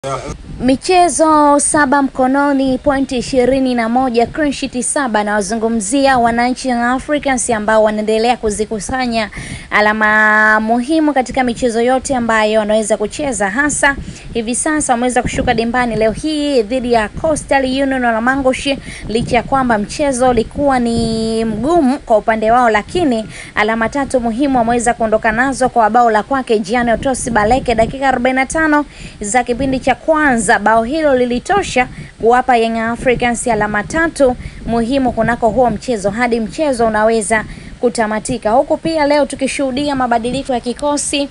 Michezo saba mkononi, pointi ishirini na moja, clean sheet saba. Na wazungumzia wananchi wa Africans ambao wanaendelea kuzikusanya alama muhimu katika michezo yote ambayo wanaweza kucheza, hasa hivi sasa wameweza kushuka dimbani leo hii dhidi ya Coastal Union na Mangushi, licha ya kwamba mchezo ulikuwa ni mgumu kwa upande wao, lakini alama tatu muhimu wameweza kuondoka nazo kwa bao la kwake Gianni Otosi Baleke dakika 45 za kipindi cha kwanza. Bao hilo lilitosha kuwapa Young Africans alama tatu muhimu kunako huo mchezo hadi mchezo unaweza kutamatika, huku pia leo tukishuhudia mabadiliko ya kikosi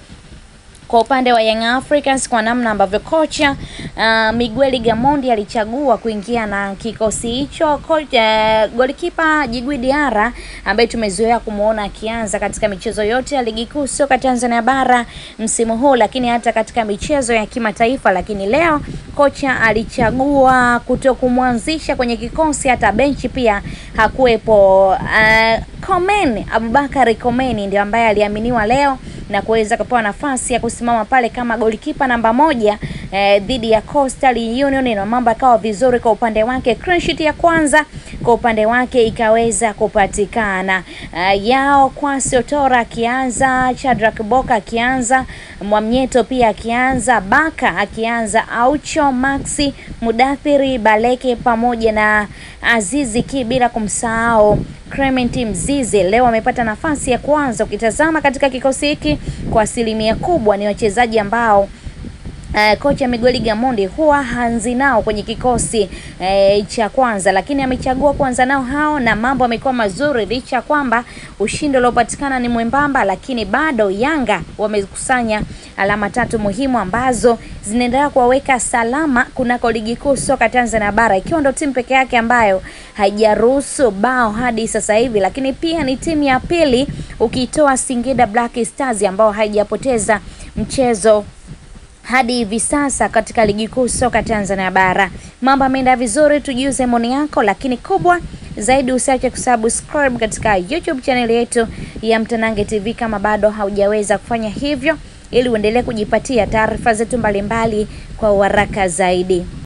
kwa upande wa Young Africans kwa namna ambavyo kocha uh, Miguel Gamondi alichagua kuingia na kikosi hicho. Kocha uh, golikipa Djigui Diarra ambaye tumezoea kumuona akianza katika michezo yote ya ligi kuu soka Tanzania bara msimu huu, lakini hata katika michezo ya kimataifa. Lakini leo kocha alichagua kuto kumwanzisha kwenye kikosi, hata benchi pia hakuwepo. Uh, Komeni Abubakari Komeni ndio ambaye aliaminiwa leo na kuweza kupewa nafasi ya kusimama pale kama golikipa namba moja eh, dhidi ya Coastal Union, na mambo yakawa vizuri kwa upande wake. Clean sheet ya kwanza kwa upande wake ikaweza kupatikana. Uh, yao Kwasi Otora akianza, Shadrack Boka akianza, Mwamnyeto pia akianza, Baka akianza, Aucho Maxi, Mudathiri Baleke pamoja na Azizi Ki, bila kumsahau Clement Mzize leo amepata nafasi ya kwanza. Ukitazama katika kikosi hiki kwa asilimia kubwa ni wachezaji ambao Uh, kocha Miguel Gamondi huwa hanzi nao kwenye kikosi uh, cha kwanza, lakini amechagua kwanza nao hao na mambo yamekuwa mazuri, licha ya kwamba ushindi uliopatikana ni mwembamba, lakini bado Yanga wamekusanya alama tatu muhimu ambazo zinaendelea kuwaweka salama kunako ligi kuu soka Tanzania bara, ikiwa ndo timu peke yake ambayo haijaruhusu bao hadi sasa hivi, lakini pia ni timu ya pili ukitoa Singida Black Stars ambao haijapoteza mchezo hadi hivi sasa katika ligi kuu soka Tanzania bara. Mambo yameenda vizuri, tujuze maoni yako, lakini kubwa zaidi usiache kusubscribe katika YouTube channel yetu ya Mtanange TV kama bado haujaweza kufanya hivyo, ili uendelee kujipatia taarifa zetu mbalimbali kwa uharaka zaidi.